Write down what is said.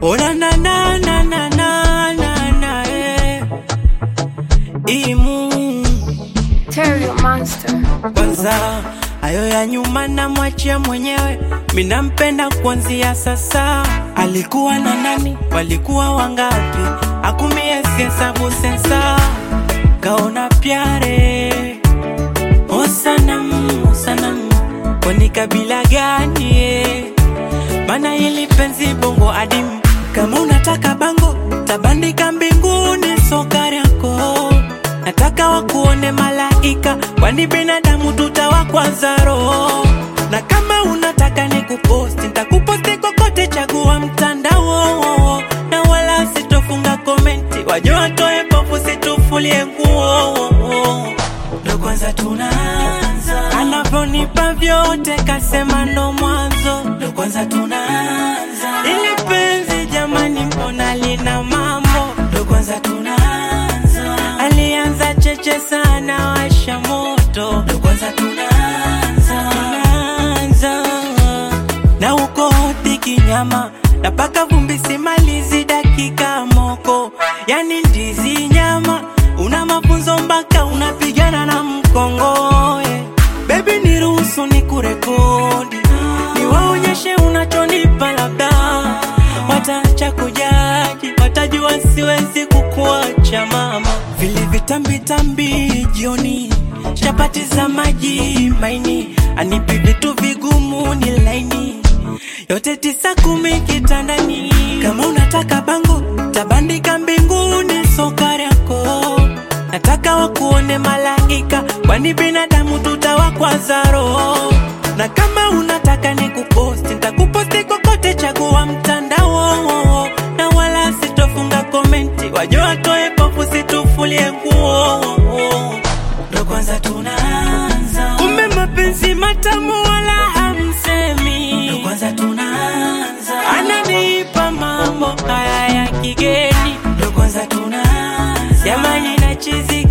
Ona na na na na na na na eh. Imu Terry Monster. kwanza hayo ya nyuma namwachia mwenyewe, minampenda kuanzia sasa. Alikuwa na nani? Walikuwa wangapi? Akumie hesabu sensa, kaona pyare o sanam o sanam, kwani kabila gani? eh? Mana hili penzi bongo adimu, kama unataka bango tabandika mbinguni sokari yako nataka wakuone malaika, kwani binadamu tutawakwaza roho. Na kama unataka nikuposti, nitakuposti kokote, chagua mtandao, na wala sitofunga komenti, waje watoe pofu, situfulie nguo. Ndo kwanza tunaanza, anavyonipa vyote, kasema ndo mwanzo. Ndo kwanza tunaanza, ili penzi jamani, mbona lina mambo? Ndo kwanza tunaanza, alianza cheche sana, washa moto. Ndo kwanza tunaanza, tunaanza na uko hoti kinyama napaka vumbi simalizi dakika moko yani ndizi nyama una mafunzo mpaka unapigana na mkongoe bebi niruhusu ni kurekodi niwaonyeshe unachonipa labda watacha kujaji watajua siwezi kukuacha mama vile vitambitambi jioni chapati za maji maini anipi vitu vigumu ni laini yote tisa kumi kitandani kama unataka bango tabandika mbinguni sokari yako nataka wakuone malaika kwani binadamu tutawakwaza roho na kama unataka nikuposti ntakuposti kokote chagua mtandao na wala sitofunga komenti waje watoe pofu situfulie nguo ndo kwanza tunaanza kumbe mapenzi matamu wala hamsemi ndo kwanza tunaanza ananipa mambo haya ya kigeni ndo kwanza tunaanza jamani nachizi